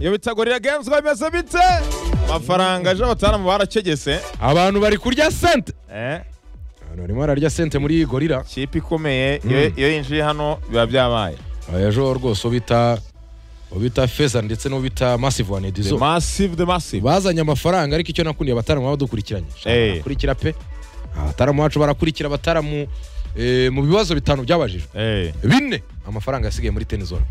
iyo bita gorira games bimeze bite amafaranga aje abatarambu barakegese abantu bari kurya sente Eh, abantu barimo bararya sente muri gorira ikipe ikomeye iyo- iyo yinjiye hano biba byabaye ejo rwose ubita ubita feza ndetse n'ubita masive wani the edizo massive the massive bazanye amafaranga ariko icyo nakundiye abataramu baba dukurikiranye Shaka Eh. barakurikira pe abataramu bacu barakurikira abataramu eh, mu bibazo bitanu byabajijwe Eh, bine amafaranga yasigaye muri tenizone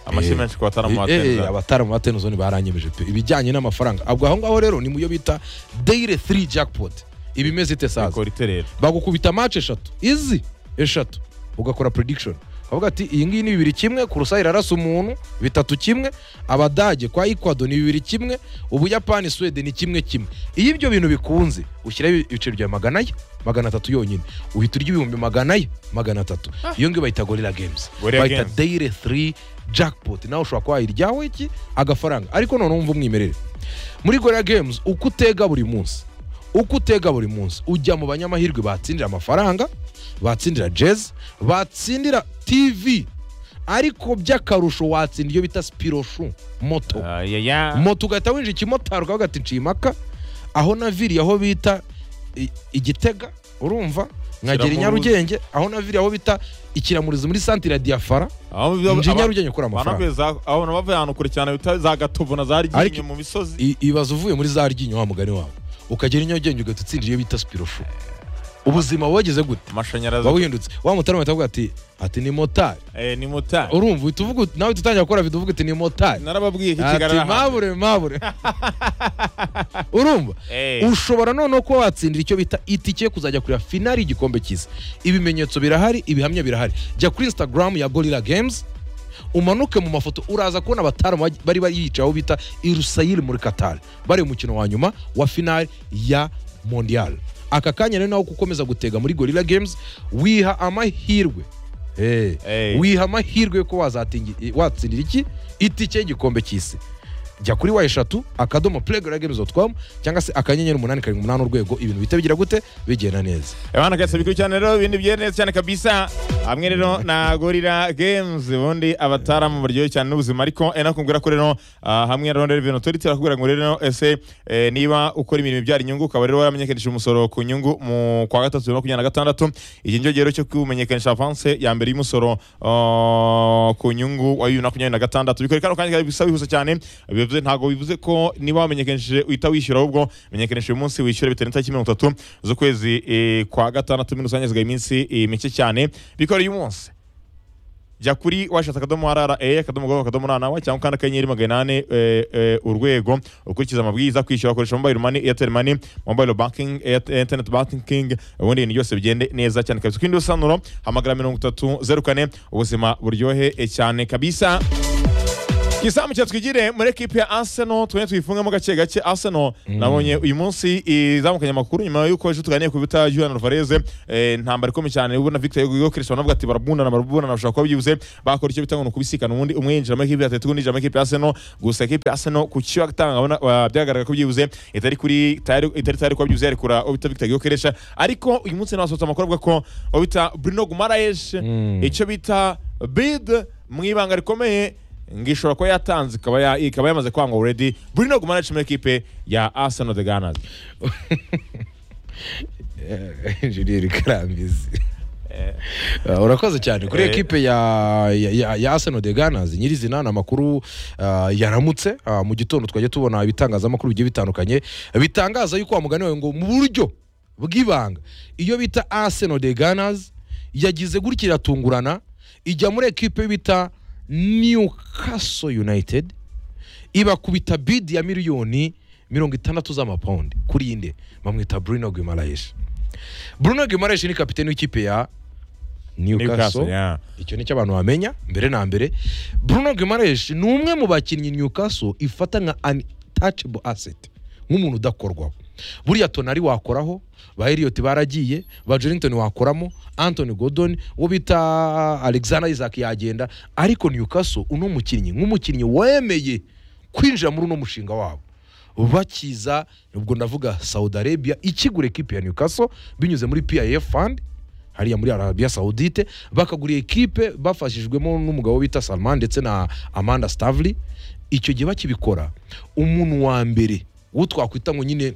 amashyi Eh, menshi ku bataramu ba Eh, eh, tennis abataramu ba tenizone baranyemeje pe ibijyanye n'amafaranga ubwo aho ngaho rero ni mu yo bita dayire 3 jackpot iba imeze ite saza ikora iterera bagukubita match eshatu izi eshatu ugakora prediction ukavuga ati iyi ngiyi ni bibiri kimwe kurusa irarasa umuntu bitatu kimwe abadage kwa ekwado ni bibiri kimwe ubuyapani swede ni kimwe kimwe iyo ibyo bintu bikunze ushyiraho ibiceri bya magana ye magana atatu yonyine uhita urya ibihumbi magana ye magana atatu iyo ngiyo bayita gorira games Gorilla bayita Games. dayire 3 jackpot nawe ushobora kuba wayiryaho iki agafaranga ariko noneho wumva umwimerere muri gorira games uko utega buri munsi uko utega buri munsi ujya mu banyamahirwe batsindira amafaranga batsindira jezi batsindira tv ariko by'akarusho watsinda iyo bita spiroshu moto Ah, yeah, yeah. moto ugahita winjira ikimotari ukavuga ati nciye impaka aho naviriye aho bita i- igitega urumva nkagera i Kiramuruzi. nyarugenge aho naviriye aho bita ikiramurizi muri santire ya diyafara Aho biba- nje i aba- nyarugenge kuri amafaranga banavuye za- aho bavuye ahantu kure cyane bita za gatovu na za ryinyo Ariko- mu misozi I- ibaza uvuye muri za ryinyo wa mugani wawe ukagera i nyarugenge ugahita utsindira iyo bita spiroshu ubuzima wageze gute amashanyarazi uba wihindutse wa mutara bahita bavuga ati ati ni motari Eh, ni motari urumva uhita uvuga uti- nawe tutangira gukora video uvuga uti ni motari narababwiye ko ati ikigarara hanze. mabure mabure urumva Eh, ushobora noneho kuba watsindira icyo bita itike yo kuzajya kureba finali y'igikombe cyiza ibimenyetso birahari ibihamya birahari jya kuri instagram ya gorilla games umanuke mu mafoto uraza kubona abataramu baj- bari bayicaye aho bita irusayiri muri qatar bari mu mukino wa nyuma wa finali ya mondial aka kanya rero nawe uko ukomeza gutega muri gorilla games wiha amahirwe Eh, Eh. wiha amahirwe yo kuba wazatingi- watsindira iki itike y'igikombe cy'isi jya kuri wa eshatu akadomo playgroundgames.com cyangwa se akanyenyeri umunani karindwi umunani urwego ibintu bihita bigira gute bigenda neza abana kase bikuru cyane rero ibindi byiza neza cyane kabisa hamwe rero na gorira games ubundi abataramu baryohe cyane n'ubuzima ariko eh, nakubwira ko rero ah, hamwe na rwanda revenue authority arakubwira ngo rero ese eh, niba ukora imirimo ibyara inyungu ukaba rero waramenyekanisha umusoro ku nyungu mu kwa gatatu bibiri na makumyabiri na gatandatu iki ngicyo gihe rero cyo kumenyekanisha avanse ya mbere y'umusoro ah, ku nyungu wa bibiri na makumyabiri na gatandatu bikore kano kanya bisa bihuse cyane bivuze ntabwo bivuze ko niba wamenyekanishije uhita wishyura ahubwo menyekanisha uyu munsi wishyure bitewe n'itariki mirongo itatu z'ukwezi eh, kwa gatandatu muri rusange hasigaye iminsi eh, mike cyane bikore uyu munsi jya kuri washatse akadomo rra akadomo gov akadomo rna wa cyangwa ukanda akanyenyeri magana ane eh, eh, urwego ukurikiza amabwiriza kwishyura ukoresha mobile money airtel money mobile banking Airtel- internet banking ubundi ibintu byose bigende neza cyane kabisa kindi usanuro hamagara mirongo itatu zeru kane ubuzima buryohe eh, cyane kabisa ikizamu cya twigire muri ekipe ya Arsenal twe twifungemo gake gake Arsenal nabonye uyu munsi izamukanye amakuru nyuma y'uko ejo tuganiriye ku bita Julian Alvarez eh, intambara ikomeye cyane ubona Victor Hugo Cristiano banavuga ati barabundana barabundana bashobora kuba byibuze bakora icyo bita ngo ni ukubisikana ubundi umwe yinjira muri ekipe ya Atletico undi yinjira muri ekipe ya Arsenal gusa ekipe ya Arsenal ku cyo atanga abona wa- byagaragara ko byibuze itari kuri tayari itari tayari kuba byibuze yarekura ubita Victor Hugo Cristiano ariko uyu munsi nabasohotse amakuru avuga ko ubita Bruno Guimaraes icyo bita bid mu ibanga rikomeye ngishobora kuba yatanze ikaba ya- ikaba yamaze kwangwa already Bruno Guimaraes muri ekipe ya Arsenal the Gunners injeniyeri karambizi Ah, urakoze cyane kuri Eh. ekipe ya ya- ya- ya Arsenal de Gunners nyirizina ni amakuru ah, yaramutse Ah, mu gitondo twajya tubona ibitangazamakuru bigiye bitandukanye bitangaza yuko wamugani wawe ngo mu buryo bw'ibanga iyo bita Arsenal de Gunners yagize gutya iratungurana ijya muri ekipe bita Newcastle United ibakubita bidi ya miliyoni mirongo itandatu z'amapawundi kuri iyi nde bamwita Bruno Guimaraes Bruno Guimaraes ni kapiteni w'ikipe ya Newcastle Newcastle yeah. icyo nicyo abantu bamenya mbere na mbere Bruno Guimaraes ni umwe mu bakinnyi Newcastle ifata nka untouchable asset nk'umuntu udakorwaho buriya tonari wakoraho ba Elliot baragiye ba Jolinton wakoramo Anthony Gordon uwo bita Alexander Isaac yagenda ariko Newcastle uno mukinnyi nk'umukinnyi wemeye kwinjira muri uno mushinga wabo bakiza ubwo ndavuga Saudi Arabia ikigura ekipi ya Newcastle binyuze muri PIF fund hariya muri arabiya sawudite bakagura ekipe bafashijwemo n'umugabo bita salman ndetse na amanda stavely icyo gihe bakibikora umuntu wa mbere uwo twakwita ngo nyine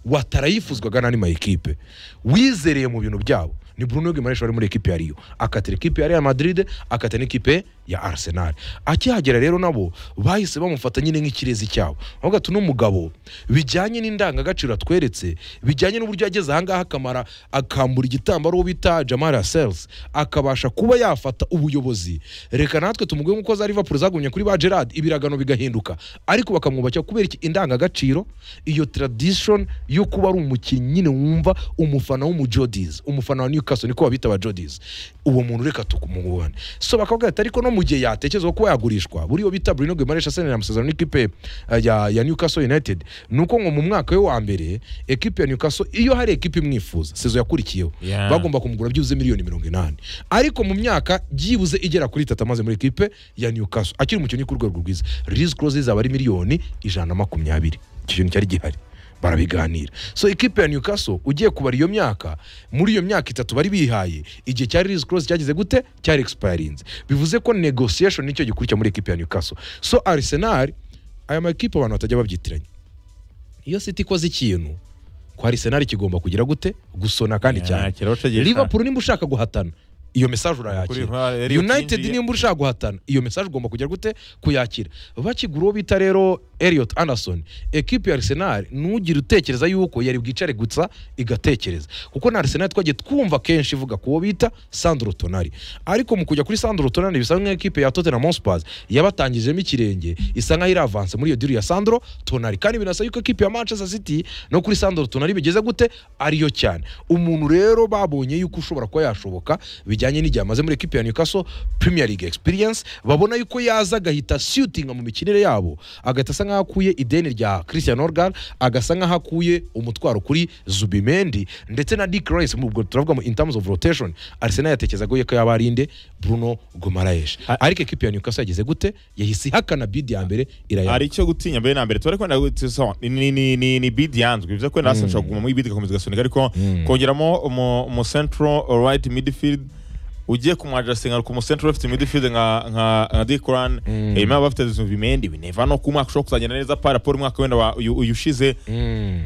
watarayifuzwaga n'andi ma ekipe wizereye mu bintu byabo ni Bruno Guimaraes wari muri ekipe ya Rio akatira ekipe ya Real Madrid akatira n'ikipe ya Arsenal akihagera rero nabo bahise bamufata nyine nk'ikirezi cyabo ahubwo ati n'umugabo bijyanye n'indangagaciro atweretse bijyanye n'uburyo yageze ahangaha akamara akambura igitambaro uwo bita Jamal Sells akabasha kuba yafata ubuyobozi reka natwe tumuguye nk'uko za Liverpool zagumye kuri ba Gerard ibiragano bigahinduka ariko bakamwubakira kubera iki indangagaciro iyo tradition yo kuba ari umukinnyi nyine wumva umufana w'umujodizi umufana wa Newcastle niko babita abajodizi uwo muntu reka tukumuhane so bakavuga ati ariko no mu gihe yatekerezwa kuba yagurishwa buriya bita Bruno Guimaraes asenera amasezerano n'ikipe eh, ya, ya Newcastle United nuko ngo mu mwaka we wa mbere ekipe ya Newcastle iyo hari ekipe imwifuza sezo yakurikiyeho Yeah. bagomba kumugura byibuze miliyoni mirongo inani ariko mu myaka byibuze igera kuri itatu amaze muri ekipe ya Newcastle akiri umukinnyi ku rwego rwiza Riz Close izaba ari miliyoni ijana na makumyabiri icyo kintu cyari gihari barabiganira so ekipe ya Newcastle ugiye kubara iyo myaka muri iyo myaka itatu bari bihaye igihe cyari Riz Close cyagize gute cyari expirinze bivuze ko negotiation nicyo gikurikira muri ekipe ya Newcastle so Arsenal aya makipe abantu batajya babyitiranya iyo City ikoze ikintu kwa Arsenal kigomba kugira gute gusona kandi cyane liverpool nimba ushaka guhatana iyo mesaje urayakira Kuri- Eric united yinjiye. nimba ushaka guhatana iyo mesaje ugomba kujya gute kuyakira bakigura uwo bita rero Elliot Anderson ekipi ya Arsenal ntugire utekereza yuko yari bwicare gusa igatekereza kuko na Arsenal twagiye twumva kenshi ivuga ku wo bita Sandro Tonali ariko mu kujya kuri Sandro Tonali bisa nk'ekipe ya Tottenham Hotspur yabatangijemo ikirenge isa nkaho iravanse muri iyo diri ya Sandro Tonali kandi binasaba yuko ekipi ya Manchester City no kuri Sandro Tonali bigeze gute ariyo cyane umuntu rero babonye yuko ushobora kuba yashoboka bijyanye n'igihe amaze muri ekipi ya Newcastle Premier League experience babona yuko yaza agahita shootinga mu mikinire yabo agahita asa nkaho akuye ideni rya Christian Organ agasa nkaho akuye umutwaro kuri Zubimendi ndetse na Dick Rice mu ubwo turavuga mu in terms of rotation Arsenal yatekerezaga yuko yaba ari inde Bruno Guimaraes ariko ekipi ya Newcastle yageze gute yahise ihakana bid ya mbere irayanga hari icyo gutinya mbere na mbere tuba kwenda gutisa ni ni ni ni, ni bid yanzwe bivuze ko nasa nshaka kuguma muri bid igakomeza igasunika ariko kongeramo umu, umu central right midfield ugiye kumwadressinga ku mu central left midfield nka nka nka Dikran mm. eh, bafite Zubimendi bineva no ku mwaka ushobora kuzagenda neza para pour umwaka wenda wa- uyu uyu ushize Mm.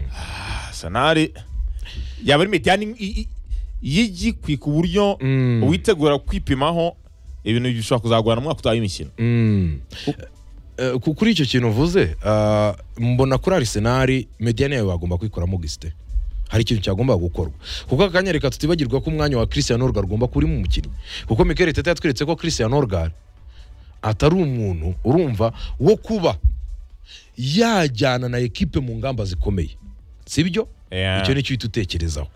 Arsenal yaba ari mediyani yigikwi ku buryo Mm. witegura kwipimaho ibintu bishobora kuzagurana mu mwaka utaha w'imikino Mm. Eh, ku- kuri icyo kintu uvuze ah, mbona kuri arisenari mediyani yawe wagomba kwikuramo gisite hari ikintu cyagombaga gukorwa kuko aka kanya reka tutibagirwa ko umwanya wa christian orgar ugomba kuba urimo umukinnyi kuko mikel teta yatweretse ko christian orgar atari umuntu urumva wo kuba yajyana na ekipe mu ngamba zikomeye sibyo Yeah. icyo nicyo uhita utekerezaho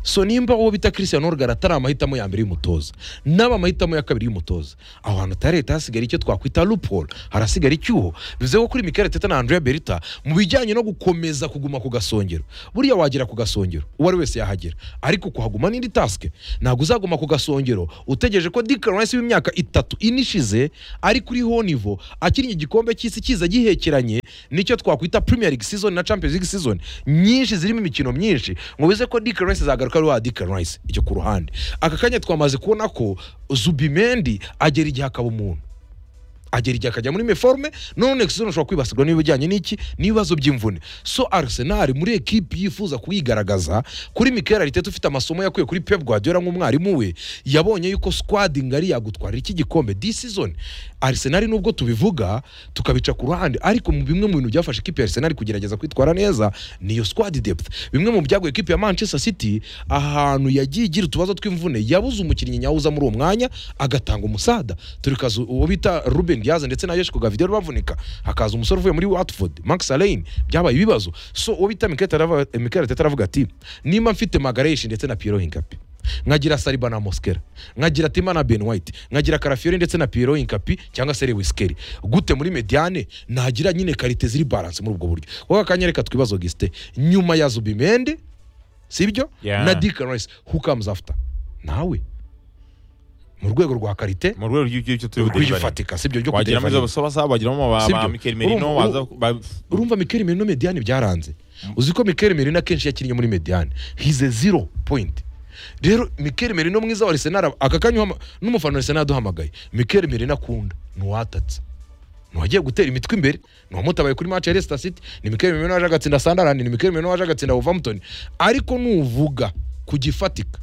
so nimba uwo bita christian orgar atari amahitamo ya mbere y'umutoza n'aba amahitamo ya kabiri y'umutoza aho hantu atari leta hasigara icyo twakwita loophole harasigara icyuho bivuze ko kuri mikel teta na andrea berita mu bijyanye no gukomeza kuguma ku gasongero buriya wagera ku gasongero uwo ari wese yahagera ariko kuhaguma n'indi tasike ntabwo uzaguma ku gasongero utegereje ko dick rice w'imyaka itatu ine ishize ari kuri honivo akinnye igikombe cy'isi kiza gihekeranye nicyo twakwita premier league season na champions league season nyinshi zirimo imikino myinshi ngo bize ko dick rice zagaruka ari wa dick rice icyo ku ruhande aka kanya twamaze kubona ko zubimendi agera igihe akaba umuntu agera igihe akajya muri meforme none season ushobora kwibasirwa n'ibijyanye n'iki n'ibibazo by'imvune so arsenal muri ekipi yifuza kuyigaragaza kuri mikel ariteta ufite amasomo yakuye kuri pep guardiola nk'umwarimu we yabonye yuko squad ngari yagutwarira iki gikombe this season arsenal nubwo tubivuga tukabica ku ruhande ariko mu bimwe mu bintu byafashe ikipe ya arsenal kugerageza kwitwara neza niyo squad depth bimwe mu byaguye ikipe ya manchester city ahantu yagiye igira utubazo tw'imvune yabuze umukinnyi nyawuza muri uwo mwanya agatanga umusada turi kazu uwo bita ruben diaz ndetse na yeshiko gavidel bavunika hakaza umusore uvuye muri watford max alain byabaye ibibazo so uwo bita mikel Arteta aravuga- mikel teta aravuga ati nimba mfite magareshi ndetse na piero hinkapi nkagira sariba na moskera nkagira tima na ben white nkagira karafiori ndetse na piero inkapi cyangwa se lewiskeri gute muri mediane nagira nyine karite ziri balance muri ubwo buryo wowe akanya reka twibaze gisite nyuma ya zubimende sibyo Yeah. na dick rice who comes after nawe mu rwego rwa karite mu rwego rw'ibyo turi budelivare rw'igifatika sibyo byo wagira muri kudeliveringa. izo basobasoba wagiramo ba Sibyo. ba Mikel Merino Urumva- waza ba- urumva Mikel Merino Mediane byaranze uzi ko Mikel Merino akenshi yakinnye muri Mediane he's a zero point rero Mikel Merino mwiza wa Arsenal aka kanya uhama- n'umufana wa Arsenal yaduhamagaye Mikel Merino akunda nuwatatse ntiwagiye gutera imitwe imbere ni uwamutabaye kuri match ya Leicester City ni Mikel Merino waje agatsinda Sunderland ni Mikel Merino waje agatsinda Wolverhampton ariko nuvuga ku gifatika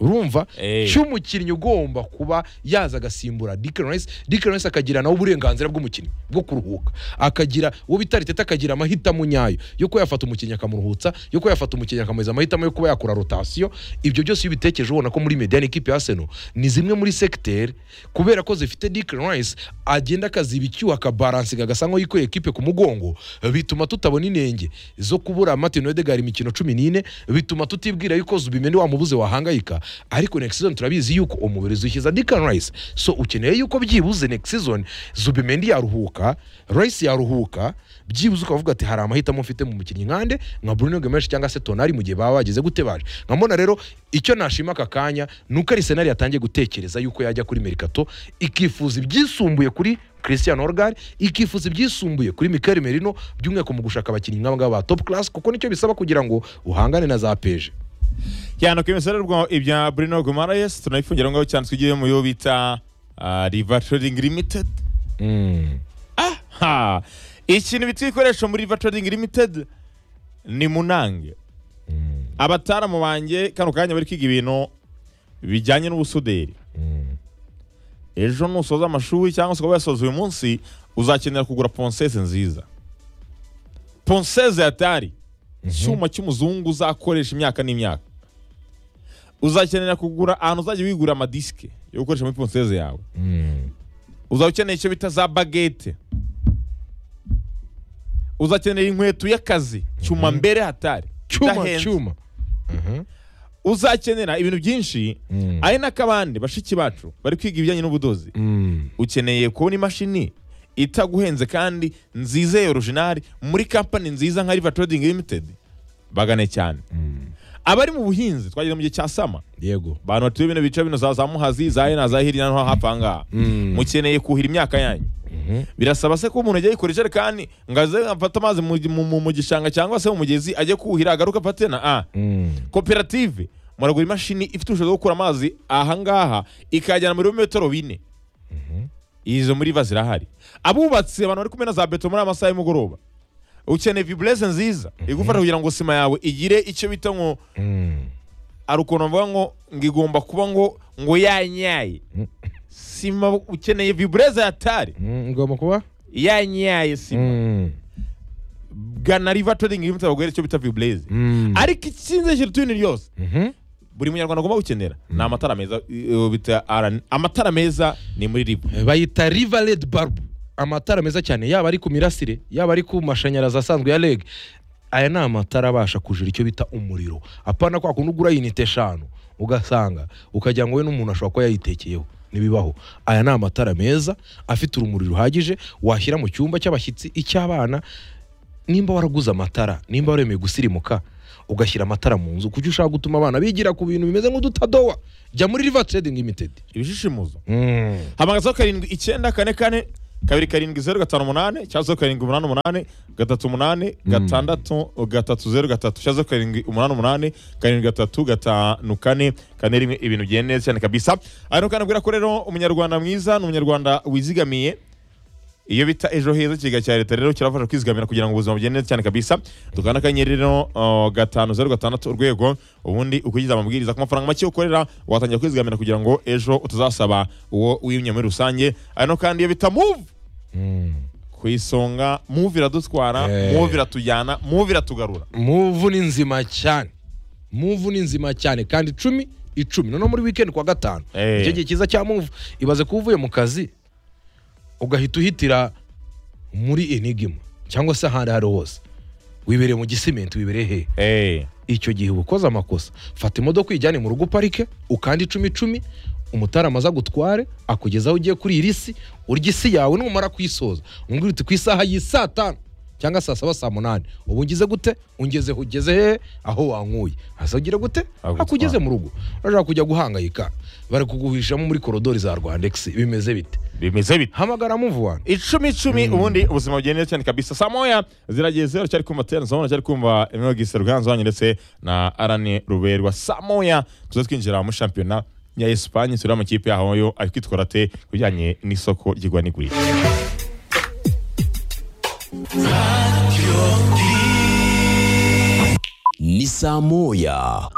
urumva Eh. cy'umukinnyi ugomba kuba yaza agasimbura Declan Rice Declan Rice akagira nawe uburenganzira bw'umukinnyi bwo kuruhuka akagira uwo bita Arteta akagira amahitamo nyayo yo kuba yafata umukinnyi akamuruhutsa yo kuba yafata umukinnyi akamuhereza amahitamo yo kuba yakora rotasiyo ibyo byose iyo ubitekereje ubona ko muri mediane ikipe ya Arsenal ni zimwe muri sekiteri kubera ko zifite Declan Rice agenda akaziba icyuho akabaransiga agasa nk'aho yikuye ekipe ku mugongo bituma tutabona inenge zo kubura Martin Odegaard imikino cumi n'ine bituma tutibwira yuko Zubimendi wamubuze wahangayika ariko next season turabizi yuko umubirizi ushyize Declan Rice so ukeneye yuko byibuze next season Zubimendi yaruhuka Rice yaruhuka byibuze ukavuga ati hari amahitamo mfite mu mukinnyi nkande nka Bruno Gomes cyangwa se Tonali mu gihe baba bageze gute baje nkambona rero icyo nashima aka kanya ni uko Arsenal yatangiye gutekereza yuko yajya kuri Mercato ikifuza ibyisumbuye kuri Christian Orgar ikifuza ibyisumbuye kuri Mikel Merino by'umwihariko mu gushaka abakinnyi nk'aba ngaba ba top class kuko nicyo bisaba kugira ngo uhangane na za peje cyane ko imisarurwa ibya Bruno Guimaraes tunabifungira ngaho cyane tugiye mu yo bita ah, River Trading Limited mm. ha ikintu bita ibikoresho muri River Trading Limited ni munange Mm. abataramu banjye kano kanya bari kwiga ibintu bijyanye n'ubusuderi Mm. ejo nusoza amashuri cyangwa se ukaba wayasoza uyu munsi uzakenera kugura ponseze nziza ponseze yatari icyuma cy'umuzungu uzakoresha imyaka n'imyaka uzakenera kugura ahantu uzajya wigurira amadisike yo gukoresha muri ponseze yawe Mm. uzaba ukeneye icyo bita za bagete uzakenera inkweto y'akazi cyuma mbere hatari cyuma idahenze. cyuma Mhm. uzakenera ibintu byinshi Mm. ari n'akabandi bashiki bacu bari kwiga ibijyanye n'ubudozi Mm. ukeneye kubona imashini itaguhenze kandi nziza ya orijinali muri kampani nziza nka riva trading limited bagane cyane Mm. abari mu buhinzi twageze mu gihe cya sama yego abantu batuye bino bice bino za za muhazi za hena za hirya no hafi aha ngaha Mm. mukeneye kuhira imyaka yanyu Mhm. birasaba se ko umuntu ajya yikora ijerekani ngo aze afate amazi mu, mu, mu, mu gishanga cyangwa se mu mugezi ajye kuhira agaruka afate na a Mm. koperative muragura imashini ifite ubushobozi bwo gukura amazi ahangaha ikayajyana muri metero bine izo muri va zirahari abubatsi abantu bari kumena za beto muri aya masaha y'umugoroba ukeneye viburese nziza igufasha kugira ngo sima yawe igire icyo bita ngo Mm. hari ukuntu bavuga ngo ngo igomba kuba ngo ngo yanyaye sima ukeneye viburese yatari Mm. ngomba kuba yanyaye sima Mm. gana riva trading limited bagwere icyo bita viburese Mm. ariko ikinze kiri tuyini ryose Mhm. buri munyarwanda agomba gukenera ni amatara meza eh, bita RN. amatara meza ni muri riva bayita riva redi barubu amatara meza cyane yaba ari ku mirasire yaba ari ku mashanyarazi asanzwe ya reg aya ni amatara abasha kujura icyo bita umuriro apana kwa kundi ugura yinite eshanu ugasanga ukagira ngo we n'umuntu ashobora kuba yayitekeyeho ntibibaho aya ni amatara meza afite urumuri ruhagije washyira mu cyumba cy'abashyitsi icy'abana nimba waraguze amatara nimba waremeye gusirimuka ugashyira amatara mu nzu kuko ushaka gutuma abana bigira ku bintu bimeze nk'udutadowa jya muri riva trading limited ibishishimuzo hamagazaho karindwi icyenda kane kane kabiri karindwi zeru gatanu umunani cyangwa zeru karindwi umunani umunani gatatu umunani gatandatu gatatu zeru gatatu cyangwa zeru karindwi umunani umunani karindwi gatatu gatanu kane kane rimwe ibintu bigenda neza cyane kabisa aha ni ukana ko rero umunyarwanda mwiza ni umunyarwanda wizigamiye iyo bita ejo heza ikiga cya leta rero kirafasha kwizigamira kugira ngo ubuzima bugende neza cyane kabisa dukanda akanyenyeri rero uh, gatanu zeru gatandatu urwego ubundi ukurikiza amabwiriza ku mafaranga make ukorera watangira kwizigamira kugira ngo ejo utazasaba uwo wimye muri rusange ari no kandi iyo bita move ku isonga move iradutwara Eh. move iratujyana move iratugarura muvu ni nzima cyane muvu ni nzima cyane kandi icumi icumi noneho muri weekend ku wa gatanu Eh. icyo gihe cyiza cya muvu ibaze kuba uvuye mu kazi ugahita uhitira muri enigima cyangwa se ahandi aho ariho hose wibereye mu gisimenti wibereye hehe Eh, icyo gihe uba ukoze amakosa fata imodoka uyijyane mu rugo uparike ukanda icumi icumi umutarama aza agutware akugezaho ugiye kuri iyi risi urya isi yawe numara kuyisoza umbwira uti ku isaha y'i saa tanu cyangwa saa saba saa munani ubu ngize gute ungezeho ugeze hehe aho wankuye hasi ugira gute Agutwara. akugeze mu rugo urashaka kujya guhangayika bari kuguhishamo muri korodori za rwandex bimeze bite bimeze bite hamagara muvana icumi icumi ubundi ubuzima bugenda neza cyane kabisa saa moya ziragiye zeru cyari kumva terena zomona cyari kumva emeo gise ruganzu wanyu ndetse na arane ruberwa saa moya tuze twinjira mu shampiyona ya esipanye tureba amakipe yaho yo ari kwitwara ate ku bijyanye n'isoko ry'igura n'igurisha ni saa moya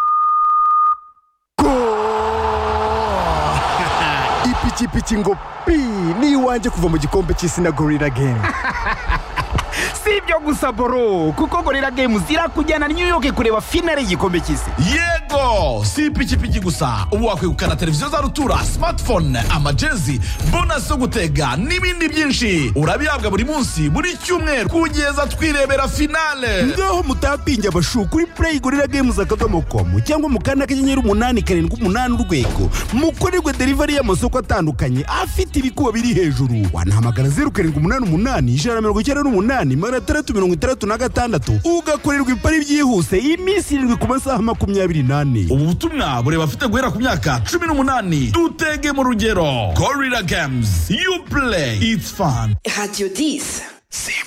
ipikipiki ngo pi ni iwanjye kuva mu gikombe cy'isi na gorira gemu si ibyo gusa boro kuko gorira games irakujyana new york kureba finale y'igikombe cy'isi yego si ipikipiki gusa ubu wakwegukana televiziyo za rutura smartphone amajezi bonasi zo gutega n'ibindi byinshi urabihabwa buri munsi buri cyumweru kugeza twirebera finale ngaho mutapinge abashu kuri play gorira games akadomo komu cyangwa mu kanda kanyenyeri umunani karindwi umunani urwego mukorerwe delivery y'amasoko atandukanye afite ibikuba biri hejuru wanahamagara zeru karindwi umunani umunani ijana na mirongo icyenda n'umunani magana atandatu mirongo itandatu na gatandatu ugakorerwa ipari byihuse iminsi irindwi ku masaha makumyabiri n'ane ubu butumwa buri bafite guhera ku myaka cumi n'umunani dutege mu rugero gorira games you play it's fun Radio 10. c'est